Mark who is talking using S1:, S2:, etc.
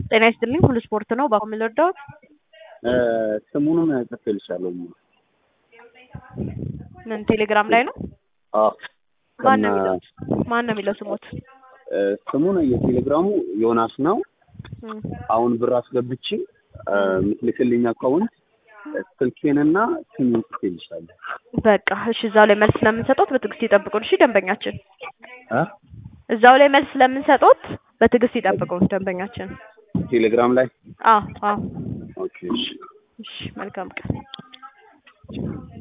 S1: ጤና ይስጥልኝ ሁሉ ስፖርት ነው። በአሁኑ ልርዳዎት?
S2: ስሙንም ጽፌልሻለሁ።
S1: ምን ቴሌግራም ላይ ነው?
S2: አዎ
S1: ማን ነው የሚለው ማን ነው የሚለው ስሞት?
S2: ስሙን የቴሌግራሙ ዮናስ ነው።
S1: እም፣
S2: አሁን ብር አስገብቼ የምትልክልኝ አካውንት ስልኬንና ስሙን ጽፌልሻለሁ።
S1: በቃ እሺ፣ እዛው ላይ መልስ ስለምንሰጦት በትዕግስት ይጠብቁን። እሺ ደንበኛችን፣
S2: እ
S1: እዛው ላይ መልስ ስለምንሰጦት በትዕግስት ይጠብቁን ደንበኛችን።
S2: ቴሌግራም ላይ
S1: አዎ አዎ።
S2: ኦኬ እሺ
S1: እሺ መልካም ቀን።